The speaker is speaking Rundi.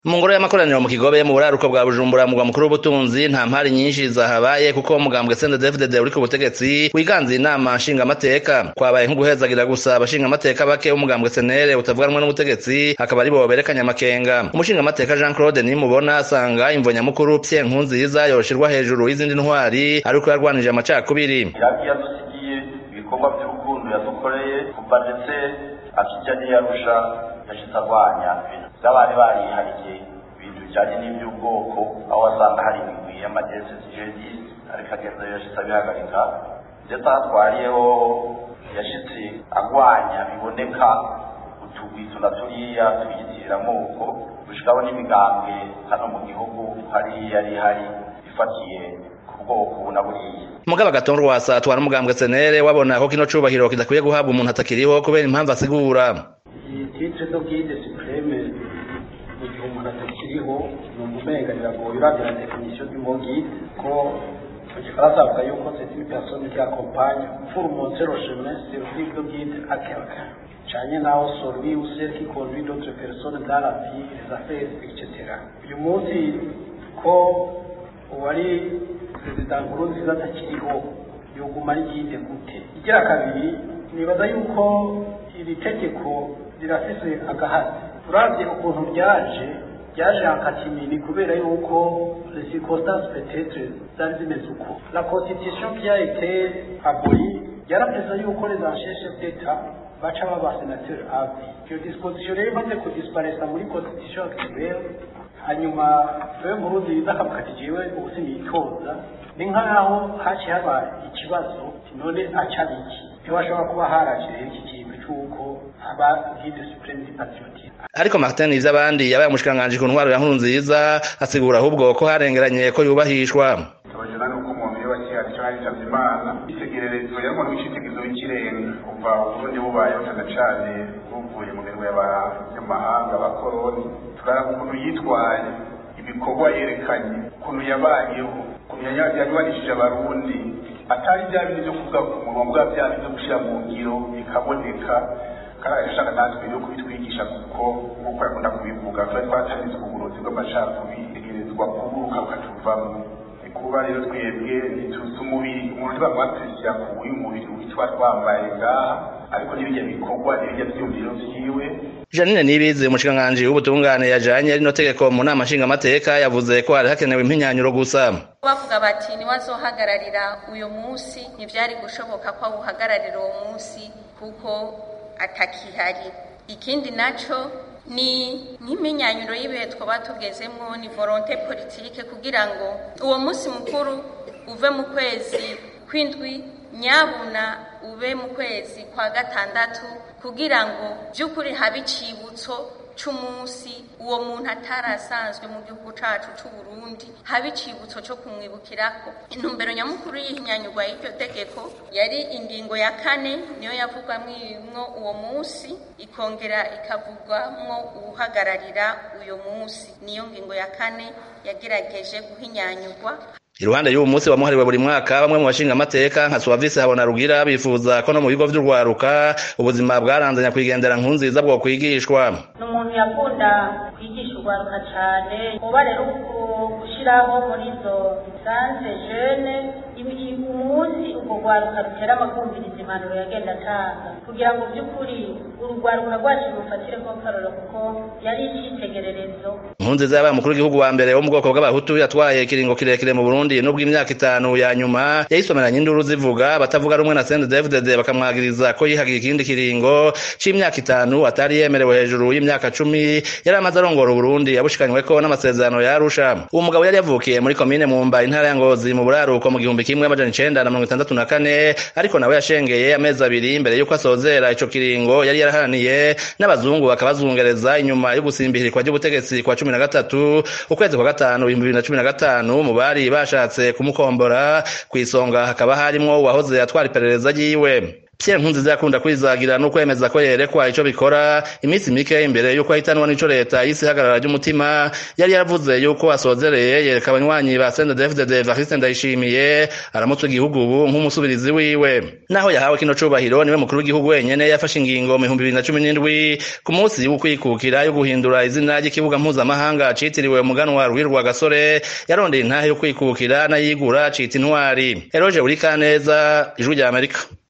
mu ngoro y'amakoraniro mu kigobe mu buraruko bwa bujumbura mugwa mukuru w'ubutunzi nta mpari nyinshi zahabaye kuko umugambwe CNDD-FDD uri ku butegetsi wiganze inama nshingamateka kwabaye nk'uguhezagira gusa abashingamateka bake b'umugambwe senere utavuganwa n'ubutegetsi akaba ari bo berekanye amakenga umushingamateka Jean Claude nimubona asanga imvo nyamukuru Pierre Nkurunziza yoshirwa hejuru y'izindi ntwari ariko yarwanije amacakubiri yadusigiye ibikorwa by'urukundo yadukoreye kuva ndetse akijya n'iyarusha yashitse arwanya ibintu by'abari barihariye ibintu bijyanye n'iby'ubwoko aho wasanga hari imigwi y'amagese jihadiste ariko agenda yashitse abihagarika ndetse aho atwariyeho yashitse agwanya biboneka utugwi tuna turiya tuyitirira amoko gushikaho n'imigambwe hano mu gihugu hariya yari hari ifatiye ku bwoko na buriya mugabo agatongo rwasa atwara umugambwe senere wabona ko kino cubahiro kidakwiye guhabwa umuntu atakiriho kubera impamvu asigura iyi titre do guide supreme mu gihe umuntu atakiriho ni umumenga biragoye uravye la definition du mot guide ko mu gifaransa bavuga yuko c'est une personne qui accompagne pour montrer le chemin servir de guide à quelqu'un canye naho celui ou celle qui conduit d'autres personnes dans la vie les affaires etc uyu munsi ko uwari perezida nkurunziza atakiriho yoguma ari guide gute igira kabiri nibaza yuko iri tegeko rirafise agahazi uravye ukuntu ryaje ryaje hakatimini kubera yuko les circonstances peut-être zari zimeze uko la constitution qui a été abolie yarapeza yuko les anciens chefs d'état baca baba senateurs à vie iyo disposition rero imaze kudisparesa muri constitution actuelle hanyuma wewe nkurunziza akavuga ati jewe ubu sinitoza ni nk'aho haciye haba ikibazo none aca biki ntiwashobora kuba haraje rero iki kintu c'uko aba guide supreme du patriotisme ariko Martin Ivyabandi yabaye umushikiranganji ku ntwaro ya Nkurunziza asigura ahubwo ko harengeranye ko yubahishwa tubajana nuko umuntu iyo bakiha icyo haritavye imana itegererezo yarimo n'icitegerezo w'ikirenga kuva uburundi bubayeho cane cane buvuye mu mirimo y'abanyamahanga abakoroni tukaraba ukuntu yitwaye ibikorwa yerekanye ukuntu yabayeho ukuntu yanywanishije abarundi atari bya bindi vyo kuvuga ku munwa bwa bya bindi vyo gushira mu ngiro bikaboneka kandi agashaka natwe yo kubitwigisha kuko nk'uko yakunda kubivuga twari twatanize uburozi bw'amacakubiri tegerezwa kuburuka bukatuvamwo kuba rero twebwe ntituzi umubiri umuntu ntibamwatesya ku uyu mubiri witwa twambaye ngaha ariko n'ibijya bikorwa n'ibijya byumviro vyiwe Janine Nibizi umushikiranganji w'ubutungane yajanye rino tegeko mu nama nshingamateka yavuze ko hari hakenewe impinyanyuro gusa bavuga bati niwazohagararira uyu munsi ntivyari gushoboka ko awuhagararira uwo munsi kuko atakihari ikindi naco ni nk'iminyanyuro y'ibihe twaba tugezemwo ni volonté politique kugira ngo uwo munsi mukuru uve mu kwezi kw'indwi nyabuna ube mu kwezi kwa gatandatu kugira ngo by'ukuri habe icibutso c'umunsi uwo muntu atarasanzwe mu gihugu cacu c'u Burundi habe icibutso co kumwibukirako intumbero nyamukuru y'ihinyanyurwa y'iryo tegeko yari ingingo ya kane niyo yavugwamwo uwo munsi ikongera ikavugwamwo uwuhagararira uyo munsi niyo ngingo ya kane yagerageje guhinyanyurwa iruhande y'uwo munsi wamuhariwe buri mwaka bamwe mu bashinga amateka nka Suavisi habona rugira bifuza ko no mu bigo vy'urwaruka ubuzima bwaranze nyakwigendera nkunziza bwo kwigishwa ni umuntu yakunda kwigisha urwaruka cane kuba rero gushiraho muri izo sanse jene umunsi urwo rwaruka rutera amakumviriza impanuro yagenda atanga kugira ngo by'ukuri urugwaruka rwacu rufatire ko karoro kuko yari icitegererezo nkunziza yabaye umukuru w'igihugu wa mbere wo mu bwoko bw'abahutu yatwaye ikiringo kirekire mu burundi nubwo imyaka itanu ya nyuma yayisomeranye induru zivuga batavuga rumwe na CNDD-FDD bakamwagiriza ko yihagiye ikindi kiringo c'imyaka itanu atari yemerewe hejuru y'imyaka cumi yari amaze arongora uburundi yabushikanyweko n'amasezerano ya arusha uwo mugabo yari yavukiye muri komine mumba intara ya ngozi mu buraruko mu gihumbi kimwe amajana icenda na mirongo itandatu na kane ariko nawe yashengeye amezi abiri imbere y'uko asozera ico kiringo yari yaraharaniye n'abazungu bakabazungereza inyuma yo gusimbihirirwa ry'ubutegetsi kwa cumi na gatatu ukwezi kwa gatanu ibihumbi bibiri na cumi na gatanu mu bari bashatse kumukombora kw'isonga hakaba harimwo uwahoze atwara iperereza ryiwe Pierre Nkurunziza yakunda kwizagira no kwemeza ko yerekwa ico bikora iminsi mike imbere yuko ahitanwa n'ico leta y'isi ihagarara ry'umutima yari yaravuze yuko asozereye yereka abanywanyi ba CNDD-FDD Evariste Ndayishimiye aramutse igihugu ubu nk'umusubirizi wiwe naho yahawe kino cubahiro niwe mukuru w'igihugu wenyene yafashe ingingo mu bihumbi bibiri na cumi n'indwi ku munsi w'ukwikukira yo guhindura izina ry'ikibuga mpuzamahanga citiriwe umuganwa Rwirwa Gasore yarondeye intahe yo kwikukira n'ayigura cita intwari Eroge Urikaneza ijwi rya Amerika